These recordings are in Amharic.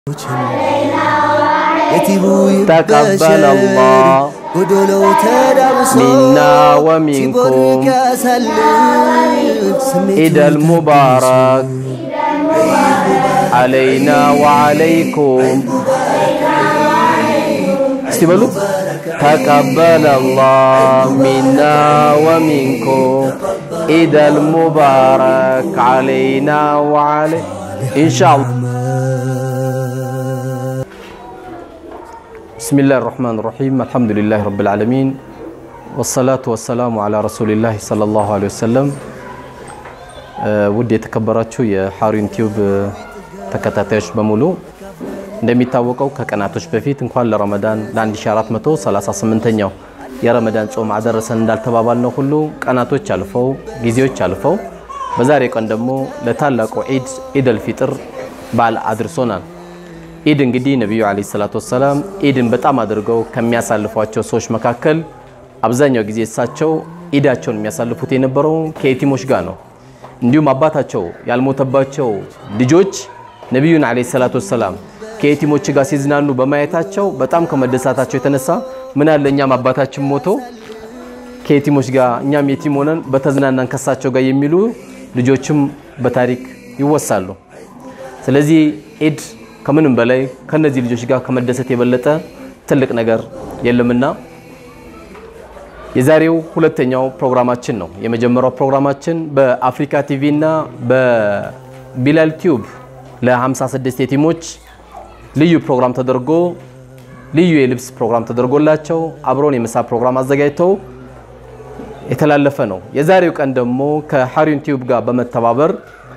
የቲሙ ተቀበለ አላህ ጎዶሎው ተዳብሶ ሚና ወሚንኩም ሲቦርቅ ያሳልፍ ስሜቱ ኢደል ሙባረክ አለይና ወአለይኩም እስቲ በሉት ተቀበለ አላህ ሚና ወሚንኩም ኢደል ሙባረክ አለይና ወአለይ ኢንሻአላህ بسم الله الرحمن الرحيم الحمد لله رب العالمين والصلاة والسلام على رسول الله صلى الله عليه وسلم ውድ የተከበራችሁ የሐሩን ቲዩብ ተከታታዮች በሙሉ እንደሚታወቀው ከቀናቶች በፊት እንኳን ለረመዳን ለ1438ኛው የረመዳን ጾም አደረሰን እንዳልተባባል ነው ሁሉ ቀናቶች አልፈው ጊዜዎች አልፈው በዛሬ ቀን ደግሞ ለታላቁ ዒድ ኢደል ፊጥር በዓል አድርሶናል። ኢድ እንግዲህ ነቢዩ ዓለይሂ ሰላቱ ወሰላም ኢድን በጣም አድርገው ከሚያሳልፏቸው ሰዎች መካከል አብዛኛው ጊዜ እሳቸው ኢዳቸውን የሚያሳልፉት የነበረው ከየቲሞች ጋር ነው። እንዲሁም አባታቸው ያልሞተባቸው ልጆች ነቢዩን ዓለይሂ ሰላቱ ወሰላም ከየቲሞች ጋር ሲዝናኑ በማየታቸው በጣም ከመደሳታቸው የተነሳ ምን አለ እኛም አባታችን ሞቶ ከየቲሞች ጋር እኛም የቲም ሆነን በተዝናናን ከሳቸው ጋር የሚሉ ልጆችም በታሪክ ይወሳሉ። ስለዚህ ኢድ ከምንም በላይ ከነዚህ ልጆች ጋር ከመደሰት የበለጠ ትልቅ ነገር የለምና የዛሬው ሁለተኛው ፕሮግራማችን ነው። የመጀመሪያው ፕሮግራማችን በአፍሪካ ቲቪ እና በቢላል ቲዩብ ለ56 የቲሞች ልዩ ፕሮግራም ተደርጎ ልዩ የልብስ ፕሮግራም ተደርጎላቸው አብሮን የምሳ ፕሮግራም አዘጋጅተው የተላለፈ ነው። የዛሬው ቀን ደግሞ ከሐሩን ቲዩብ ጋር በመተባበር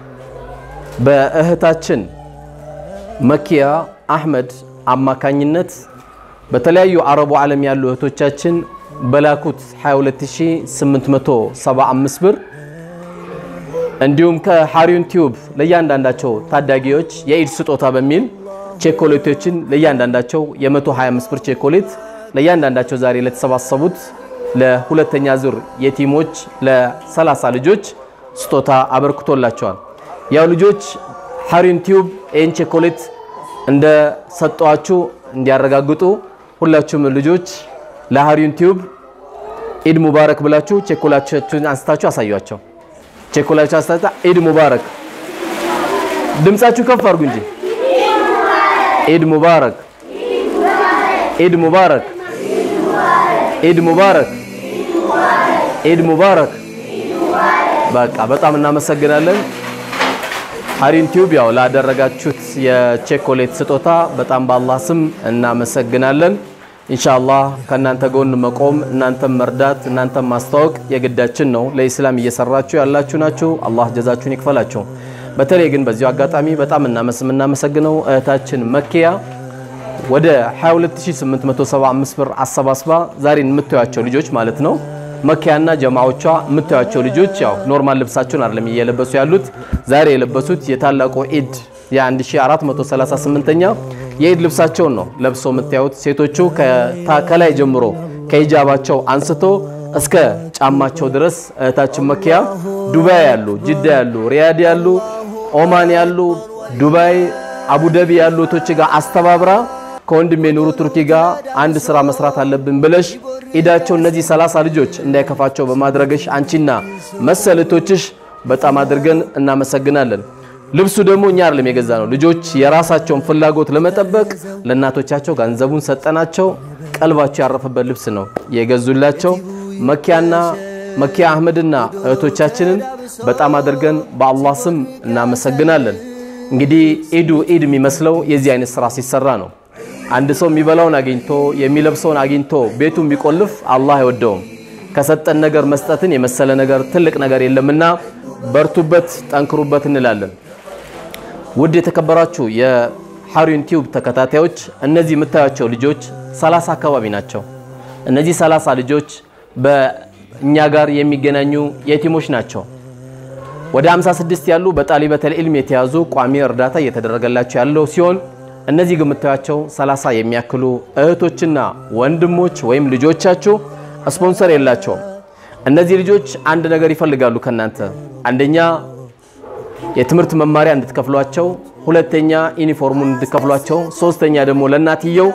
በእህታችን መኪያ አህመድ አማካኝነት በተለያዩ አረቡ ዓለም ያሉ እህቶቻችን በላኩት 22875 ብር እንዲሁም ከሐሩን ቲዩብ ለእያንዳንዳቸው ታዳጊዎች የኢድ ስጦታ በሚል ቼኮሌቶችን ለእያንዳንዳቸው የ125 ብር ቼኮሌት ለእያንዳንዳቸው ዛሬ ለተሰባሰቡት ለሁለተኛ ዙር የቲሞች ለ30 ልጆች ስጦታ አበርክቶላቸዋል። ያው ልጆች ሐሩን ቲዩብ ይህን ቼኮሌት እንደ ሰጠዋችሁ እንዲያረጋግጡ ሁላችሁም ልጆች ለሐሩን ቲዩብ ኢድ ሙባረክ ብላችሁ ቼኮላችሁን አንስታችሁ አሳዩአቸው። ቼኮላችሁ አንስታችሁ ኢድ ሙባረክ፣ ድምጻችሁ ከፍ አድርጉ እንጂ ኢድ ሙባረክ፣ ኢድ ሙባረክ፣ ኢድ ሙባረክ፣ ኢድ ሙባረክ። በቃ በጣም እናመሰግናለን። ሐሩን ቲዩብ ያው ላደረጋችሁት የቼኮሌት ስጦታ በጣም በአላህ ስም እናመሰግናለን። ኢንሻአላህ ከእናንተ ጎን መቆም፣ እናንተም መርዳት፣ እናንተም ማስተዋወቅ የግዳችን ነው። ለኢስላም እየሰራችሁ ያላችሁ ናችሁ። አላህ ጀዛችሁን ይክፈላችሁ። በተለይ ግን በዚሁ አጋጣሚ በጣም እናመሰግነው እህታችን መኪያ ወደ 22875 ብር አሰባስባ ዛሬን የምታዩቸው ልጆች ማለት ነው መኪያና ጀማዎቿ የምታዩቸው ልጆች ያው ኖርማል ልብሳቸውን አይደለም እየለበሱ ያሉት። ዛሬ የለበሱት የታላቁ ኢድ የ1438ኛ የኢድ ልብሳቸውን ነው ለብሰው የምታዩት። ሴቶቹ ከላይ ጀምሮ ከሂጃባቸው አንስቶ እስከ ጫማቸው ድረስ እህታችን መኪያ ዱባይ ያሉ፣ ጅዳ ያሉ፣ ሪያድ ያሉ፣ ኦማን ያሉ፣ ዱባይ አቡዳቢ ያሉ እህቶች ጋር አስተባብራ ከወንድሜ ኑሩ ቱርኪ ጋር አንድ ስራ መስራት አለብን ብለሽ ኢዳቸው እነዚህ 30 ልጆች እንዳይከፋቸው በማድረግሽ አንቺና መሰል እህቶችሽ በጣም አድርገን እናመሰግናለን። ልብሱ ደግሞ እኛ አይደለም የገዛ ነው። ልጆች የራሳቸውን ፍላጎት ለመጠበቅ ለእናቶቻቸው ገንዘቡን ሰጠናቸው። ቀልባቸው ያረፈበት ልብስ ነው የገዙላቸው። መኪያና መኪያ አህመድና እህቶቻችንን በጣም አድርገን በአላህ ስም እናመሰግናለን። እንግዲህ ኢዱ ኢድ የሚመስለው የዚህ አይነት ስራ ሲሰራ ነው። አንድ ሰው የሚበላውን አግኝቶ የሚለብሰውን አግኝቶ ቤቱን ቢቆልፍ አላህ አይወደውም። ከሰጠን ነገር መስጠትን የመሰለ ነገር ትልቅ ነገር የለምና በርቱበት፣ ጠንክሩበት እንላለን። ውድ የተከበራችሁ የሐሩን ቲዩብ ተከታታዮች እነዚህ የምታዩቸው ልጆች 30 አካባቢ ናቸው። እነዚህ 30 ልጆች በእኛ ጋር የሚገናኙ የቲሞች ናቸው። ወደ 56 ያሉ በጣሊበተል ኢልም የተያዙ ቋሚ እርዳታ እየተደረገላቸው ያለው ሲሆን እነዚህ ግን የምታዩቸው 30 የሚያክሉ እህቶችና ወንድሞች ወይም ልጆቻችሁ ስፖንሰር የላቸውም። እነዚህ ልጆች አንድ ነገር ይፈልጋሉ ከናንተ አንደኛ የትምህርት መማሪያ እንድትከፍሏቸው፣ ሁለተኛ ዩኒፎርሙን እንድትከፍሏቸው፣ ሶስተኛ ደግሞ ለእናትየው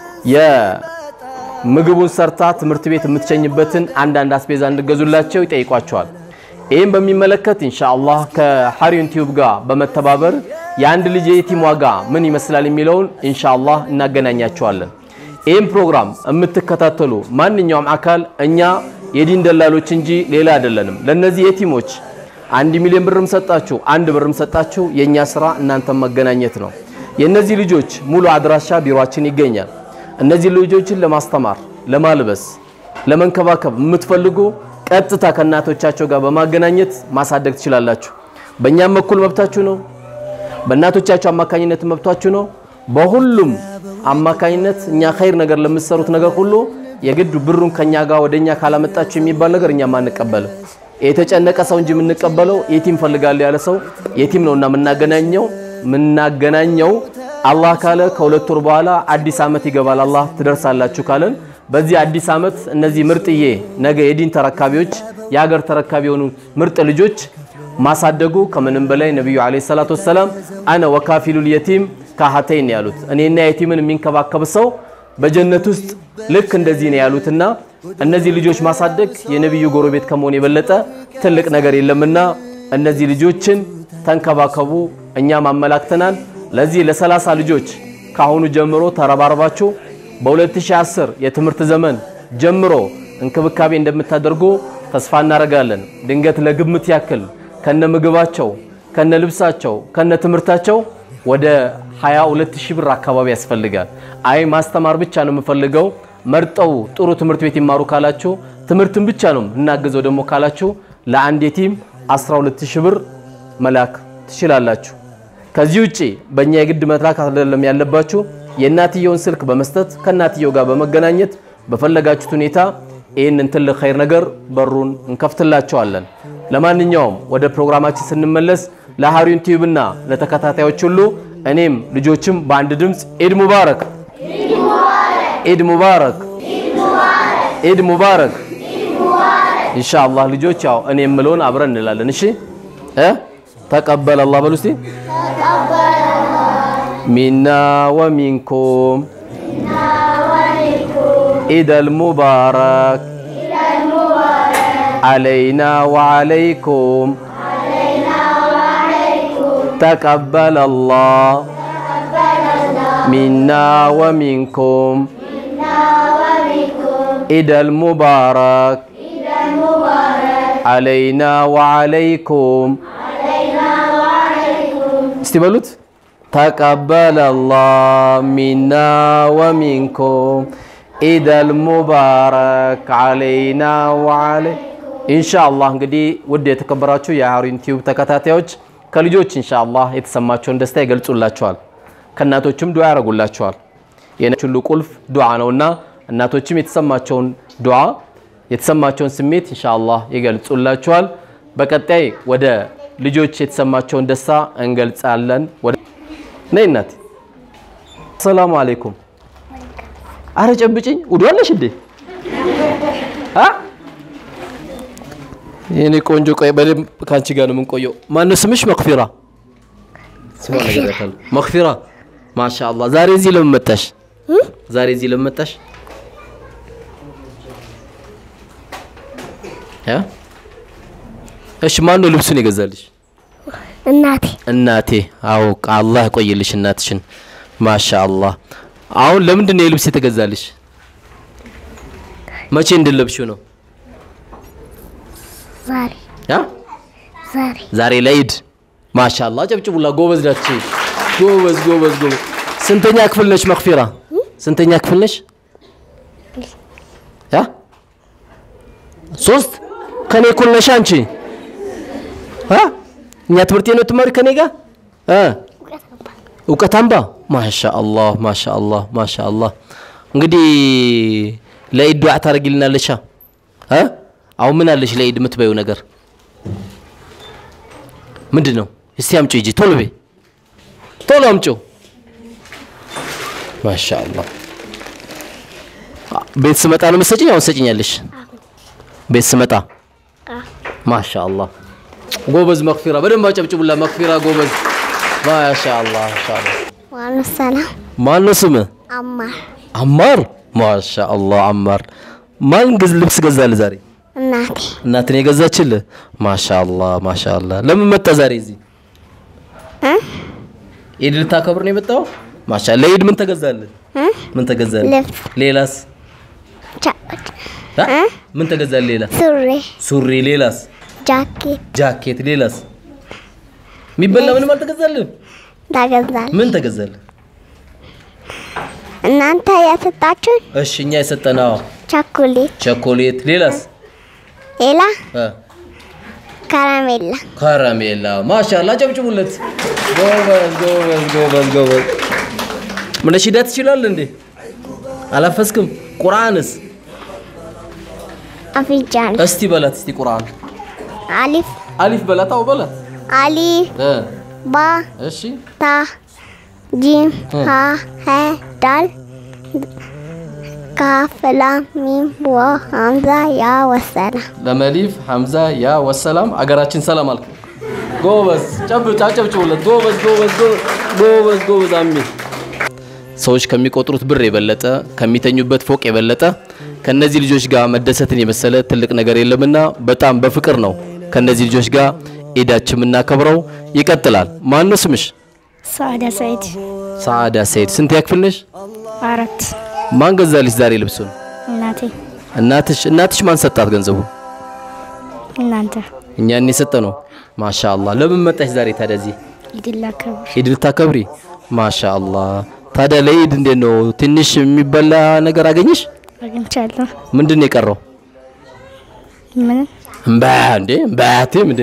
የምግቡን ሰርታ ትምህርት ቤት የምትሸኝበትን አንዳንድ አስቤዛ እንድገዙላቸው ይጠይቋቸዋል። ይህም በሚመለከት ኢንሻአላህ ከሐሪዮን ቲዩብ ጋር በመተባበር የአንድ ልጅ የየቲም ዋጋ ምን ይመስላል የሚለውን ኢንሻአላህ እናገናኛቸዋለን። ይህም ፕሮግራም የምትከታተሉ ማንኛውም አካል እኛ የዲን ደላሎች እንጂ ሌላ አይደለንም። ለነዚህ የቲሞች አንድ ሚሊዮን ብርም ሰጣችሁ አንድ ብርም ሰጣችሁ የኛ ስራ እናንተን መገናኘት ነው። የነዚህ ልጆች ሙሉ አድራሻ ቢሮአችን ይገኛል። እነዚህ ልጆችን ለማስተማር፣ ለማልበስ፣ ለመንከባከብ የምትፈልጉ ቀጥታ ከእናቶቻቸው ጋር በማገናኘት ማሳደግ ትችላላችሁ። በእኛም በኩል መብታችሁ ነው። በእናቶቻቸው አማካኝነት መብታችሁ ነው። በሁሉም አማካኝነት እኛ ኸይር ነገር ለምትሰሩት ነገር ሁሉ የግድ ብሩን ከኛ ጋር ወደኛ ካላመጣችሁ የሚባል ነገር እኛም አንቀበልም። የተጨነቀ ሰው እንጂ የምንቀበለው የቲም ፈልጋለሁ ያለ ሰው የቲም ነውና የምናገናኘው የምናገናኘው አላህ ካለ ከሁለት ወር በኋላ አዲስ ዓመት ይገባል። አላህ ትደርሳላችሁ ካለን በዚህ አዲስ ዓመት እነዚህ ምርጥዬ ነገ የዲን ተረካቢዎች የሀገር ተረካቢ የሆኑ ምርጥ ልጆች ማሳደጉ ከምንም በላይ ነቢዩ ዓለይሂ ሰላቱ ወሰላም አነ ወካፊሉል የቲም ካሀተይን ያሉት እኔና የቲምን የሚንከባከብ ሰው በጀነት ውስጥ ልክ እንደዚህ ነው ያሉትና እነዚህ ልጆች ማሳደግ የነቢዩ ጎረቤት ከመሆን የበለጠ ትልቅ ነገር የለምና እነዚህ ልጆችን ተንከባከቡ። እኛም አመላክተናል። ለዚህ ለሰላሳ ልጆች ካሁኑ ጀምሮ ተረባርባችሁ በ2010 የትምህርት ዘመን ጀምሮ እንክብካቤ እንደምታደርጉ ተስፋ እናደርጋለን። ድንገት ለግምት ያክል ከነ ምግባቸው፣ ከነ ልብሳቸው፣ ከነ ትምህርታቸው ወደ 22 ሺህ ብር አካባቢ ያስፈልጋል። አይ ማስተማር ብቻ ነው የምፈልገው መርጠው ጥሩ ትምህርት ቤት ይማሩ ካላችሁ ትምህርትን ብቻ ነው እናግዘው ደግሞ ካላችሁ ለአንድ የቲም 12 ሺህ ብር መላክ ትችላላችሁ። ከዚህ ውጪ በእኛ የግድ መላክ አይደለም ያለባችሁ የእናትየውን ስልክ በመስጠት ከእናትየው ጋር በመገናኘት በፈለጋችሁት ሁኔታ ይህንን ትልቅ ኸይር ነገር በሩን እንከፍትላቸዋለን። ለማንኛውም ወደ ፕሮግራማችን ስንመለስ ለሐሪዮን ቲዩብና ለተከታታዮች ሁሉ እኔም ልጆችም በአንድ ድምፅ ኢድ ሙባረክ ኢድ ሙባረክ ኢድ ሙባረክ ኢንሻአላህ ልጆች ያው እኔ የምለውን አብረን እንላለን። እሺ እ ተቀበለ አላህ በሉ እስቲ ሚና ወሚንኩም ኢደል ሙባረክ علينا وعليكم تقبل الله منا ومنكم عيد المبارك علينا وعليكم استبلوت تقبل الله منا ومنكم عيد المبارك علينا وعليكم ኢንሻአላህ እንግዲህ ውድ የተከበራችሁ የሐሪዮን ቲዩብ ተከታታዮች ከልጆች ኢንሻአላህ የተሰማቸውን ደስታ ይገልጹላቸዋል። ከእናቶችም ዱዓ ያደርጉላቸዋል። የነች ሁሉ ቁልፍ ዱዓ ነውና እናቶችም የተሰማቸውን ዱዓ የተሰማቸውን ስሜት ኢንሻአላህ ይገልጹላቸዋል። በቀጣይ ወደ ልጆች የተሰማቸውን ደስታ እንገልጻለን። ወደ ነይ እናት። ሰላሙ አለይኩም። አረ ጨብጭኝ። ውዱ አለሽ እንዴ? አ የኔ ቆንጆ ቆይ በደንብ ከአንቺ ጋር ነው የምንቆየው። ማነው ስምሽ? መክፊራ መክፊራ። ማሻአላህ ዛሬ እዚህ ለምን መጣሽ? ዛሬ እዚህ ለምን መጣሽ? እሺ ማን ነው ልብሱን የገዛልሽ? እናቴ እናቴ። አዎ አላህ ያቆይልሽ እናትሽን። ማሻአላህ። አሁን ለምንድን ነው የልብስ የተገዛልሽ? መቼ እንድለብሽው ነው? ዛሬ ያ ዛሬ ዛሬ ለኢድ ማሻአላህ ጨብጭቡላ። ጎበዝ ናች። ጎበዝ ጎበዝ ጎበዝ። ስንተኛ ክፍል ነች መክፊራ? ስንተኛ ክፍል ነች? ያ ሶስት ከኔ እኩል ነሽ አንቺ። አ እኛ ትምህርት ነው ትማሪ ከኔ ጋር እ እውቀት አምባ ማሻአላህ ማሻአላህ ማሻአላህ። እንግዲህ ለኢድ ዱዓ ታደርጊልናለሻ እ አሁን ምን አለሽ ለኢድ የምትበይው ነገር ምንድን ነው? እስቲ አምጪው ሂጂ ቶሎ በይ ቶሎ አምጪው። ማሻአላህ ቤት ስመጣ ነው የምትሰጪኝ? አሁን ትሰጪኛለሽ? ቤት ስመጣ ማሻአላህ ጎበዝ መክፊራ በደንብ አጨብጭቡላ። መክፊራ ጎበዝ። ማሻአላህ ማሻአላህ። ዋኑ ሰላም ማን ነው ስምህ? አማር አማር። ማሻአላህ አማር። ማን ገዝ ልብስ ገዛልህ ዛሬ? እናቴ እናትን የገዛችልህ? ማሻአላህ ማሻአላህ። ለምን መጣ ዛሬ እዚህ? እ? ኢድ ልታከብር ነው የመጣው? ማሻአላህ። ለኢድ ምን ተገዛልህ? እ? ምን ተገዛልህ? ልብስ ሌላስ? ጃኬት አ? ምን ተገዛልህ? ሌላ ሱሪ ሱሪ። ሌላስ? ጃኬት ጃኬት። ሌላስ? የሚበላ ምንም አልተገዛልህ? ታገዛል ምን ተገዛልህ? እናንተ የሰጣችሁን እሺ እኛ የሰጠነው ቸኮሌት ቸኮሌት። ሌላስ? ሌላ አ ከረሜላ ከረሜላ። ማሻአላህ ጨብጭቡለት። ጎበዝ ጎበዝ ጎበዝ ጎበዝ። ነሺዳ ትችላለህ እንዴ? አላፈስክም? ቁርአንስ አፍንጫን እስቲ በላት እስቲ ቁርአን አሊፍ አሊፍ በላት። አው በላት አሊፍ እ ባ እሺ ታ ጂም ሀ ሄ ዳል ካፍ ላም ሚም ወ ሀምዛ ያ ወሰላ ለመሊፍ ሐምዛ ያ ወሰላም አገራችን ሰላም አልክ። ጎበዝ ጨብጭ አጨብጭቡለት። ጎበዝ ጎበዝ ጎበዝ ጎበዝ ጎበዝ አሚን። ሰዎች ከሚቆጥሩት ብር የበለጠ ከሚተኙበት ፎቅ የበለጠ ከነዚህ ልጆች ጋር መደሰትን የመሰለ ትልቅ ነገር የለምና በጣም በፍቅር ነው ከነዚህ ልጆች ጋር ኢዳችን የምናከብረው። ይቀጥላል። ማን ነው ስምሽ? ሰዓዳ ሰይድ ሰዓዳ ሰይድ። ስንት ያክፍል ነሽ? አራት ማን ገዛልሽ ዛሬ ልብሱን? እናቴ እናትሽ። እናትሽ ማን ሰጣት ገንዘቡ? እናንተ እኛን የሰጠ ነው። ማሻአላህ። ለምን መጣሽ ዛሬ ታዲያ እዚህ? ኢድላ ከብር ኢድ ልታከብሪ? ማሻአላህ። ታዲያ ለኢድ እንዴት ነው? ትንሽ የሚበላ ነገር አገኘሽ? አግኝቻለሁ። ምንድን ነው የቀረው? ምን እምባ እንዴ እምባያቴም እንዴ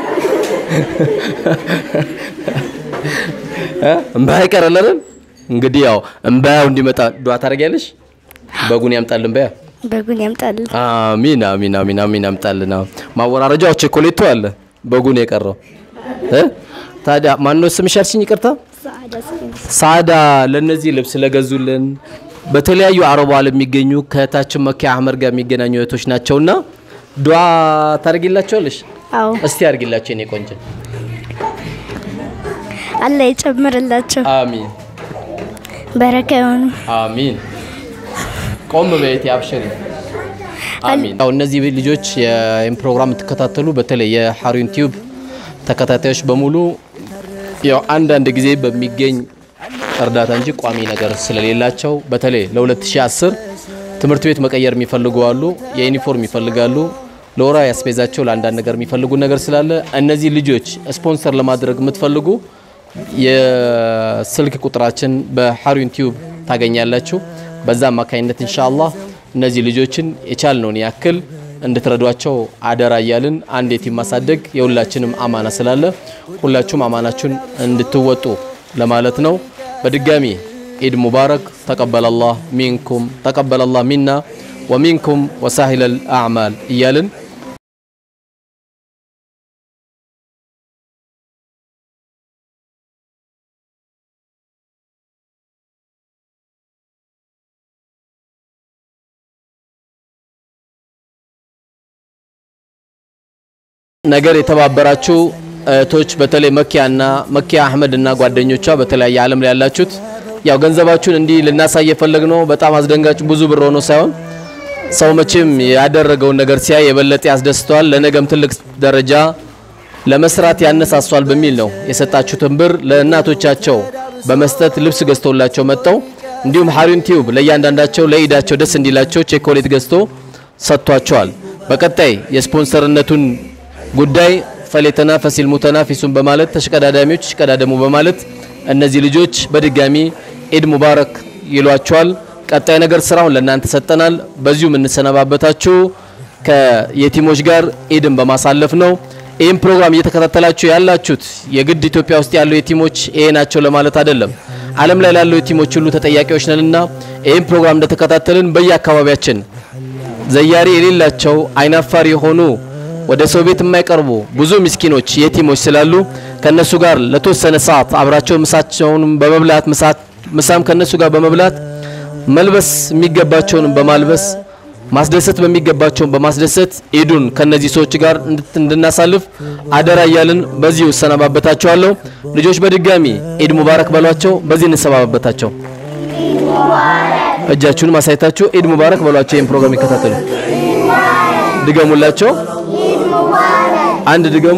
እ? እምባ ይቀራል አይደል? እንግዲህ ያው እምባያው እንዲመጣ ዱዓ ታደርጊያለሽ? በጉን ያምጣልን እምባያ። በጉን ያምጣልን። አሚን አሚን አሚን አሚን ያምጣልን። አዎ። ማወራረጃው ቸኮሌቱ አለ በጉን የቀረው እ? ታዲያ ማን ነው ስምሽ ያልሽኝ? ይቅርታ ሰዓዳ ሰይድ ሳዳ ለነዚህ ልብስ ለገዙልን በተለያዩ አረብ ዓለም የሚገኙ ከእህታችን መኪያ አህመድ ጋር የሚገናኙ እህቶች ናቸውና ዱዓ ታደርጊላቸዋለሽ? አዎ እስቲ አድርጊላቸው የኔ ቆንጆ። አላህ ይጨምርላቸው፣ አሚን በረካ የሆኑ አሚን። ቆም በየት አብሽሪ። አሚን። ያው እነዚህ ልጆች ይህን ፕሮግራም የምትከታተሉ በተለይ የሐሩን ቲዩብ ተከታታዮች በሙሉ ያው አንዳንድ ጊዜ በሚገኝ እርዳታ እንጂ ቋሚ ነገር ስለሌላቸው በተለይ ለ2010 ትምህርት ቤት መቀየር የሚፈልጉ አሉ፣ የዩኒፎርም ይፈልጋሉ፣ ለወራ ያስቤዛቸው ለአንዳንድ ነገር የሚፈልጉ ነገር ስላለ እነዚህ ልጆች ስፖንሰር ለማድረግ የምትፈልጉ የስልክ ቁጥራችን በሐሩን ቲዩብ ታገኛላችሁ። በዛ አማካኝነት ኢንሻአላህ እነዚህ ልጆችን የቻልነውን ያክል እንድትረዷቸው አደራ እያልን አንድ የቲም ማሳደግ የሁላችንም አማና ስላለ ሁላችሁም አማናችሁን እንድትወጡ ለማለት ነው። በድጋሚ ኢድ ሙባረክ ተቀበለላህ ሚንኩም ተቀበለላህ ሚና ወሚንኩም ወሳሂለል አዕማል እያልን ነገር የተባበራችሁ እህቶች በተለይ መኪያና መኪያ አህመድ እና ጓደኞቿ በተለያየ ዓለም ላይ ያላችሁት ያው ገንዘባችሁን እንዲህ ልናሳይ የፈለግ ነው። በጣም አስደንጋጭ ብዙ ብር ሆኖ ሳይሆን ሰው መቼም ያደረገውን ነገር ሲያይ የበለጠ ያስደስተዋል፣ ለነገም ትልቅ ደረጃ ለመስራት ያነሳሷል በሚል ነው የሰጣችሁትን ብር ለእናቶቻቸው በመስጠት ልብስ ገዝቶላቸው መጥተው እንዲሁም ሐሩን ቲዩብ ለእያንዳንዳቸው ለኢዳቸው ደስ እንዲላቸው ቼኮሌት ገዝቶ ሰጥቷቸዋል። በቀጣይ የስፖንሰርነቱን ጉዳይ ፈሌተናፈሲል ሙተናፊሱን በማለት ተሽቀዳዳሚዎች ይሽቀዳደሙ በማለት እነዚህ ልጆች በድጋሚ ኢድ ሙባረክ ይሏቸዋል። ቀጣይ ነገር ስራውን ለእናንተ ሰጠናል። በዚሁ የምንሰነባበታችሁ ከየቲሞች ጋር ኢድን በማሳለፍ ነው። ይህም ፕሮግራም እየተከታተላችሁ ያላችሁት የግድ ኢትዮጵያ ውስጥ ያሉ የቲሞች ይሄ ናቸው ለማለት አይደለም። ዓለም ላይ ላሉ የቲሞች ሁሉ ተጠያቂዎች ነንና ይህም ፕሮግራም እንደተከታተልን በየአካባቢያችን ዘያሪ የሌላቸው አይናፋር የሆኑ ወደ ሰው ቤት የማይቀርቡ ብዙ ምስኪኖች የቲሞች ስላሉ ከነሱ ጋር ለተወሰነ ሰዓት አብራቸው ምሳቸውን በመብላት ምሳም ከነሱ ጋር በመብላት መልበስ የሚገባቸውንም በማልበስ ማስደሰት በሚገባቸውን በማስደሰት ኢዱን ከነዚህ ሰዎች ጋር እንድት- እንድናሳልፍ አደራ እያልን በዚሁ እሰነባበታቸዋለሁ። ልጆች በድጋሚ ኢድ ሙባረክ በሏቸው። በዚህ እንሰባበታቸው። እጃችሁን ማሳየታችሁ ኢድ ሙባረክ በሏቸው። ይህን ፕሮግራም ይከታተሉ። ድገሙላቸው። አንድ ድገሙ።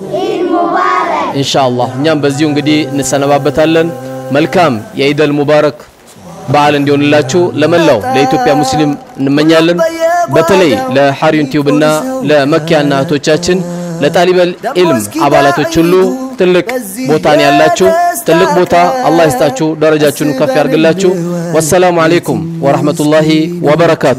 ኢንሻአላህ እኛም በዚሁ እንግዲህ እንሰነባበታለን። መልካም የኢደል ሙባረክ በዓል እንዲሆንላችሁ ለመላው ለኢትዮጵያ ሙስሊም እንመኛለን። በተለይ ለሐሪዩን ቲዩብ እና ለመኪያና እህቶቻችን ለጣሊበል ኢልም አባላቶች ሁሉ ትልቅ ቦታን ያላችሁ ትልቅ ቦታ አላህ ይስጣችሁ፣ ደረጃችሁን ከፍ ያርግላችሁ። ወሰላሙ አሌይኩም ወረህመቱላሂ ወበረካቱ።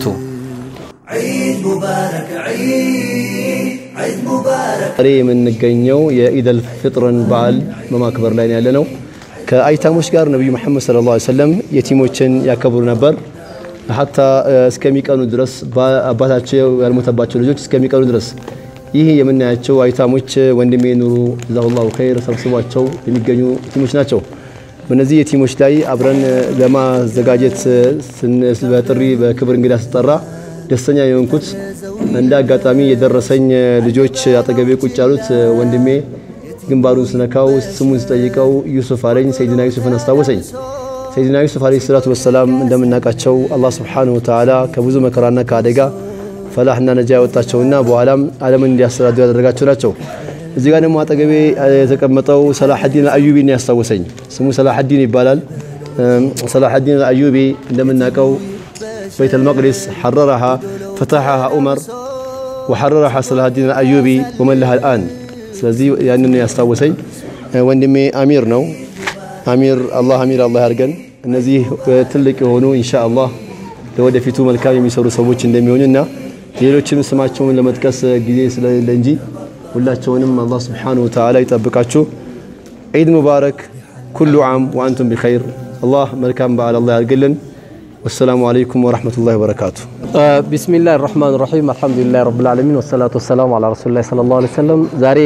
ዛሬ የምንገኘው የኢደል ፍጥርን በዓል በማክበር ላይ ነው ያለነው። ከአይታሞች ጋር ነቢዩ መሐመድ ሰለላሁ ዐለይሂ ወሰለም የቲሞችን ያከብሩ ነበር። ሀታ እስከሚቀኑ ድረስ አባታቸው ያልሞተባቸው ልጆች እስከሚቀኑ ድረስ ይህ የምናያቸው አይታሞች ወንድሜ ኑሩ ጀዛሁላሁ ኸይር ሰብስቧቸው የሚገኙ ቲሞች ናቸው። በእነዚህ የቲሞች ላይ አብረን ለማዘጋጀት ስን- በጥሪ በክብር እንግዳ ስጠራ ደስተኛ የሆንኩት እንደ አጋጣሚ የደረሰኝ ልጆች አጠገቤ ቁጭ ያሉት ወንድሜ ግንባሩን ስነካው ስሙን ስጠይቀው ዩሱፍ አለኝ። ሰይድና ዩሱፍን አስታወሰኝ። ሰይድና ዩሱፍ አለይሂ ሰላቱ ወሰላም እንደምናውቃቸው አላህ ሱብሓነሁ ወተዓላ ከብዙ መከራና ከአደጋ ፈላህና ነጃ ያወጣቸውና በኋላም ዓለምን እንዲያስተዳድሩ ያደረጋቸው ናቸው። እዚህ ጋር ደግሞ አጠገቤ የተቀመጠው ሰላሐዲን አዩቢን ያስታወሰኝ። ስሙ ሰላሐዲን ይባላል። ሰላሐዲን አዩቢ እንደምናውቀው ቤተ ልመቅዲስ ሐረረሃ ፈተሐሃ ዑመር ወሐረረሃ ሰላሐዲን አዩቢ ወመለሃ አልአን። ስለዚህ ያንን ያስታወሰኝ ወንድሜ አሚር ነው። አሚር አላህ አሚር አላህ ያድርገን። እነዚህ ትልቅ የሆኑ ኢንሻአላህ ለወደፊቱ መልካም የሚሰሩ ሰዎች እንደሚሆኑና ሌሎችም ስማቸውን ለመጥቀስ ጊዜ ስለሌለ እንጂ ሁላቸውንም አላህ ስብሓነሁ ወተዓላ ይጠብቃችሁ። ዒድ ሙባረክ ኩሉ ዓም ወአንቱም ቢኸይር። አላህ መልካም በዓል አላህ ያድርግልን። ወሰላሙ አለይኩም ወረሕመቱላሂ ወበረካቱ። ቢስሚላህ ራህማን ራሒም አልሐምዱሊላህ ረብል ዓለሚን ወሰላቱ ወሰላሙ አላ ረሱሊላህ ሰለላሁ ዐለይሂ ወሰለም። ዛሬ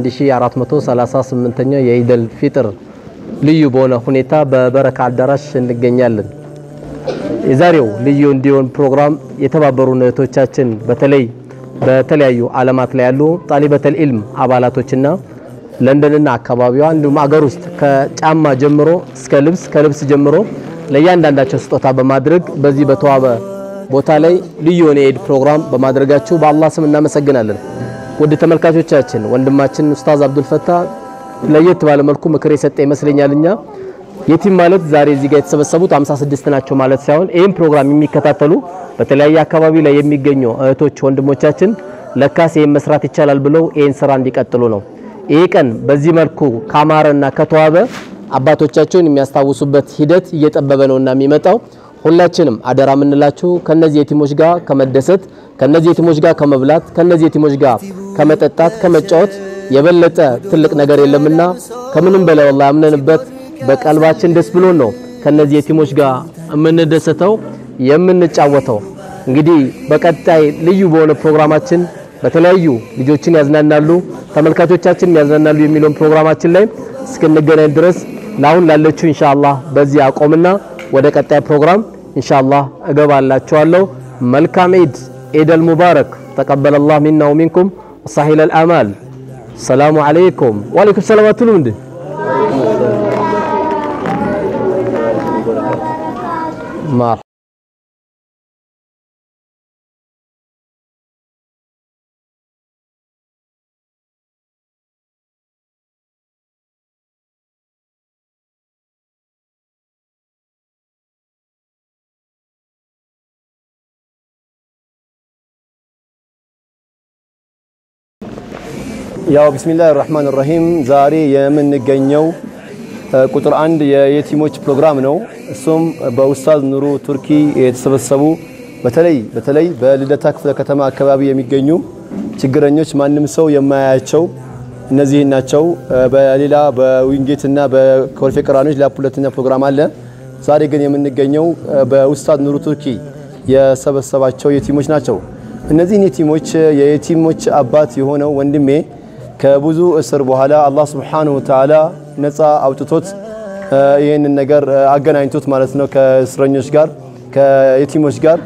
የ1438ኛው የኢደል ፊጥር ልዩ በሆነ ሁኔታ በበረካ አዳራሽ እንገኛለን። የዛሬው ልዩ እንዲሆን ፕሮግራም የተባበሩ እህቶቻችን በተለይ በተለያዩ ዓለማት ላይ ያሉ ጣሊበተል ኢልም አባላቶችና ለንደንና አካባቢዋ እንዲሁም አገር ውስጥ ከጫማ ጀምሮ እስከ ልብስ ከልብስ ጀምሮ ለእያንዳንዳቸው ስጦታ በማድረግ በዚህ በተዋበ ቦታ ላይ ልዩ የሆነ የኢድ ፕሮግራም በማድረጋችሁ በአላህ ስም እናመሰግናለን። ውድ ተመልካቾቻችን ወንድማችን ኡስታዝ አብዱልፈታ ለየት ባለ መልኩ ምክር የሰጠ ይመስለኛል። እኛ የቲም ማለት ዛሬ እዚህ ጋር የተሰበሰቡት 56 ናቸው ማለት ሳይሆን ይህም ፕሮግራም የሚከታተሉ በተለያየ አካባቢ ላይ የሚገኙ እህቶች ወንድሞቻችን ለካስ ይህን መስራት ይቻላል ብለው ይህን ስራ እንዲቀጥሉ ነው። ይህ ቀን በዚህ መልኩ ካማረና ከተዋበ አባቶቻቸውን የሚያስታውሱበት ሂደት እየጠበበ ነውና የሚመጣው ሁላችንም አደራ የምንላችሁ ከነዚህ የቲሞች ጋር ከመደሰት ከነዚህ የቲሞች ጋር ከመብላት ከነዚህ የቲሞች ጋር ከመጠጣት ከመጫወት የበለጠ ትልቅ ነገር የለምና ከምንም በላይ ወላሂ አምነንበት በቀልባችን ደስ ብሎን ነው ከነዚህ የቲሞች ጋር የምንደሰተው የምንጫወተው። እንግዲህ በቀጣይ ልዩ በሆነ ፕሮግራማችን በተለያዩ ልጆችን ያዝናናሉ፣ ተመልካቾቻችን ያዝናናሉ የሚለውን ፕሮግራማችን ላይ እስክንገናኝ ድረስ ለአሁን ላለችው ኢንሻአላህ በዚህ አቆምና ወደ ቀጣይ ፕሮግራም ኢንሻአላህ እገባላችኋለሁ። መልካም ኢድ ኢደል ሙባረክ ተቀበለላህ ሚና ወሚንኩም ወሳሂለል አማል። ሰላሙ አለይኩም ወአለይኩም ሰላም አትሉም እንዴ? ማር ያው ቢስሚላህ ራህማን ራሂም ዛሬ የምንገኘው ቁጥር አንድ የየቲሞች ፕሮግራም ነው። እሱም በኡስታዝ ኑሩ ቱርኪ የተሰበሰቡ በተለይ በተለይ በልደታ ክፍለ ከተማ አካባቢ የሚገኙ ችግረኞች ማንም ሰው የማያያቸው እነዚህ ናቸው። በሌላ በዊንጌትና በኮልፌ ቀራኒዎች ሌላ ሁለተኛ ፕሮግራም አለ። ዛሬ ግን የምንገኘው በኡስታዝ ኑሩ ቱርኪ የሰበሰባቸው የቲሞች ናቸው። እነዚህን የቲሞች የየቲሞች አባት የሆነው ወንድሜ ከብዙ እስር በኋላ አላህ ስብሓነሁ ወተዓላ ነፃ አውጥቶት ይህንን ነገር አገናኝቶት ማለት ነው ከእስረኞች ጋር ከየቲሞች ጋር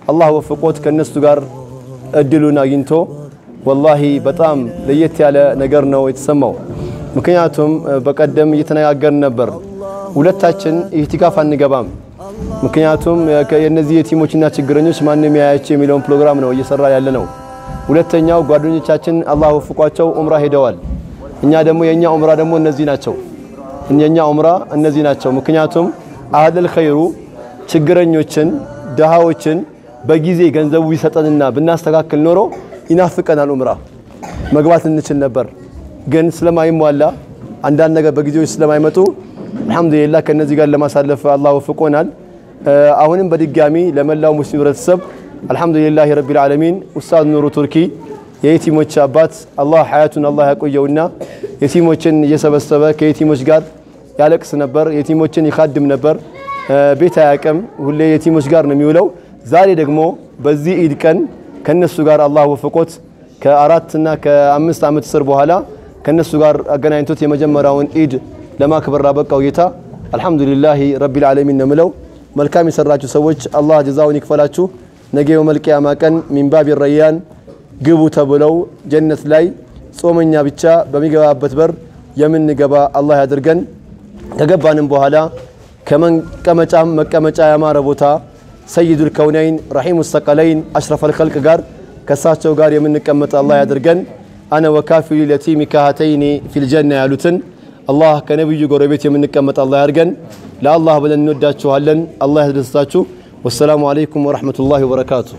አላህ ወፍቆት ከነሱ ጋር እድሉን አግኝቶ ወላሂ በጣም ለየት ያለ ነገር ነው የተሰማው። ምክንያቱም በቀደም እየተነጋገርን ነበር፣ ሁለታችን ኢህቲካፍ አንገባም። ምክንያቱም የእነዚህ የቲሞችና ችግረኞች ማንም ያያቸው የሚለውን ፕሮግራም ነው እየሰራ ያለ ነው። ሁለተኛው ጓደኞቻችን አላህ ወፍቋቸው ኡምራ ሄደዋል። እኛ ደግሞ የእኛ ኡምራ ደግሞ እነዚህ ናቸው። የእኛ ኡምራ እነዚህ ናቸው። ምክንያቱም አህለል ኸይሩ ችግረኞችን፣ ድሃዎችን በጊዜ ገንዘቡ ቢሰጠንና ብናስተካክል ኖሮ ይናፍቀናል ኡምራ መግባት እንችል ነበር። ግን ስለማይሟላ አንዳንድ ነገር በጊዜዎች ስለማይመጡ አልሐምዱሊላህ ከነዚህ ጋር ለማሳለፍ አላህ ወፍቆናል። አሁንም በድጋሚ ለመላው ሙስሊም ህብረተሰብ አልሐምዱሊላህ ረቢል ዓለሚን ኡስታዝ ኑሩ ቱርኪ የየቲሞች አባት አላህ ሀያቱን አላህ ያቆየውና የቲሞችን እየሰበሰበ ከየቲሞች ጋር ያለቅስ ነበር። የቲሞችን ይካድም ነበር። ቤት አያቅም። ሁሌ የቲሞች ጋር ነው የሚውለው። ዛሬ ደግሞ በዚህ ኢድ ቀን ከነሱ ጋር አላህ ወፍቆት ከአራትና ከአምስት ዓመት እስር በኋላ ከነሱ ጋር አገናኝቶት የመጀመሪያውን ኢድ ለማክበር ላበቃው ጌታ አልሐምዱሊላህ ረቢል ዓለሚን ነው የምለው። መልካም የሰራችሁ ሰዎች አላህ ጀዛውን ይክፈላችሁ። ነገ የውመል ቂያማ ቀን ሚንባብ ረያን ግቡ ተብለው ጀነት ላይ ጾመኛ ብቻ በሚገባበት በር የምንገባ አላህ ያድርገን። ከገባንም በኋላ ከመቀመጫም መቀመጫ ያማረ ቦታ ሰይዱል ከውነይን ረሒሙ ሰቀለይን አሽረፈል ኸልቅ ጋር ከእሳቸው ጋር የምንቀመጥ አላህ ያድርገን። አነ ወካፊሉ ለቲሚ ካሃተይኒ ፊልጀና ያሉትን አላህ ከነቢዩ ጎረቤት የምንቀመጥ አላህ ያድርገን። ለአላህ ብለን እንወዳችኋለን። አላህ ያስደስታችሁ። ወሰላሙ አለይኩም ወረሕመቱላሂ ወበረካቱ።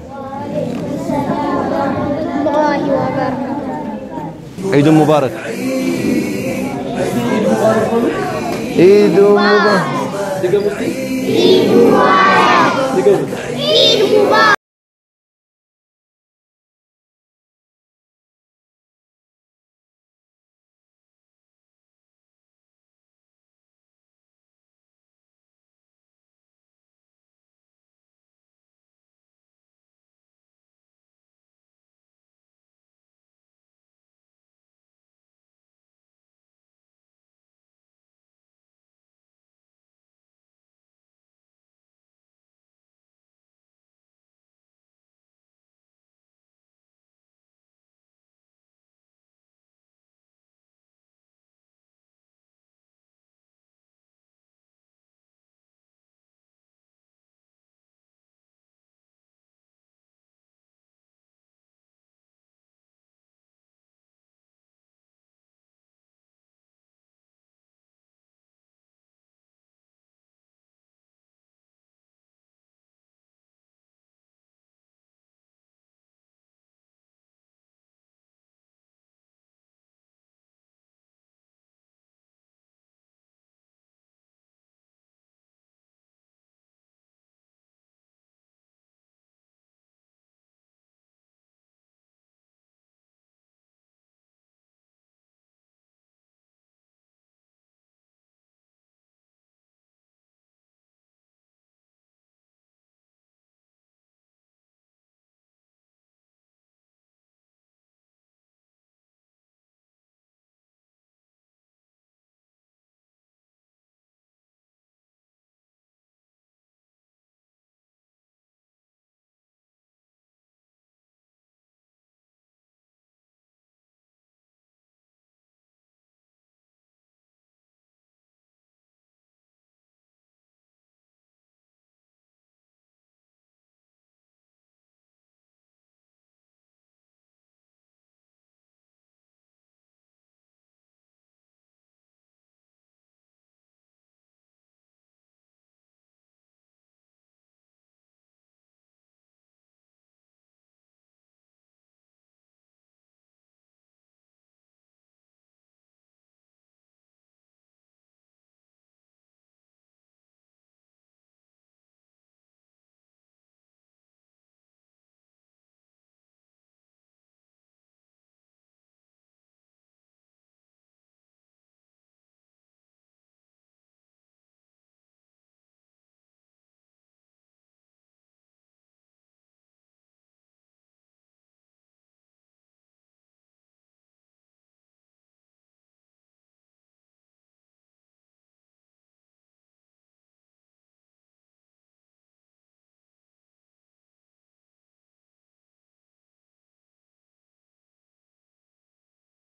ዒዱ ሙባረክ ዒዱ ሙባረክ